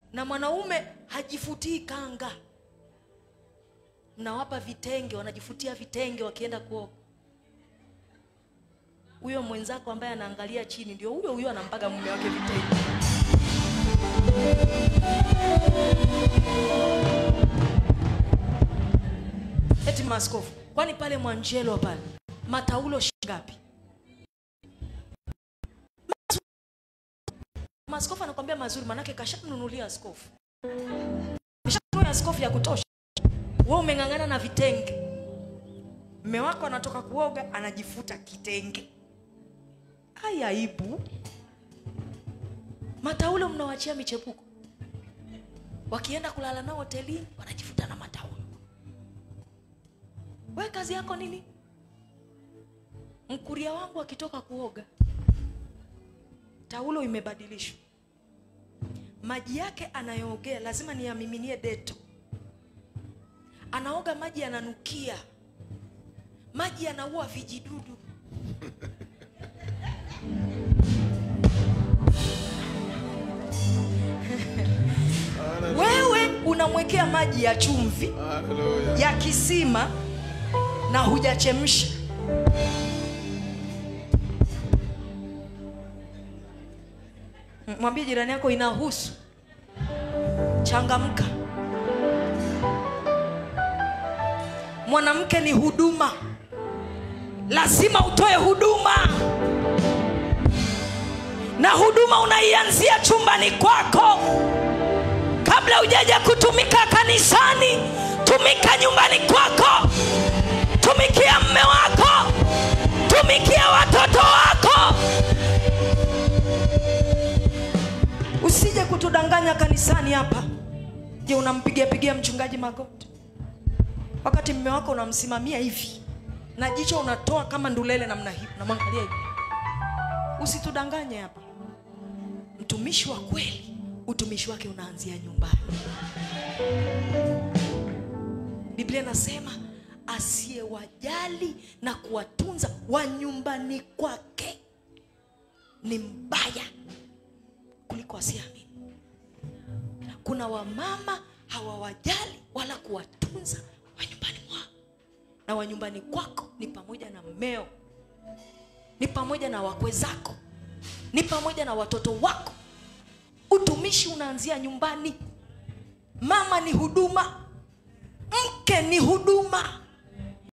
na mwanaume hajifutii kanga mnawapa vitenge wanajifutia vitenge wakienda kuoga huyo mwenzako ambaye anaangalia chini ndio huyo huyo anampaga mume wake vitenge eti maskofu kwani pale mwanjelo pale mataulo shingapi maskofu anakwambia mazuri manake kashamnunulia askofu kashanunua askofu ya kutosha we umeng'ang'ana na vitenge mme wako anatoka kuoga anajifuta kitenge ai aibu mataulo mnawachia michepuko wakienda kulala nao hotelini wanajifuta na mataulo we kazi yako nini mkuria wangu akitoka kuoga taulo imebadilishwa maji yake anayoogea lazima niyamiminie deto anaoga maji yananukia maji yanaua vijidudu wewe unamwekea maji ya chumvi Hallelujah. ya kisima na hujachemsha M- mwambie jirani yako inahusu changamka mwanamke ni huduma lazima utoe huduma na huduma unaianzia chumbani kwako kabla hujaja kutumika kanisani tumika nyumbani kwako tumikia mme wako tumikia watoto wako usije kutudanganya kanisani hapa je unampigia pigia mchungaji magoti wakati mme wako unamsimamia hivi na jicho unatoa kama ndulele namna hii unamwangalia hivi usitudanganye hapa mtumishi wa kweli utumishi wake unaanzia nyumbani biblia inasema asiyewajali na kuwatunza wa nyumbani kwake ni mbaya kuliko asiamini kuna wamama hawawajali wala kuwatunza wa nyumbani mwao na wa nyumbani kwako ni pamoja na mmeo ni pamoja na wakwe zako ni pamoja na watoto wako utumishi unaanzia nyumbani mama ni huduma mke ni huduma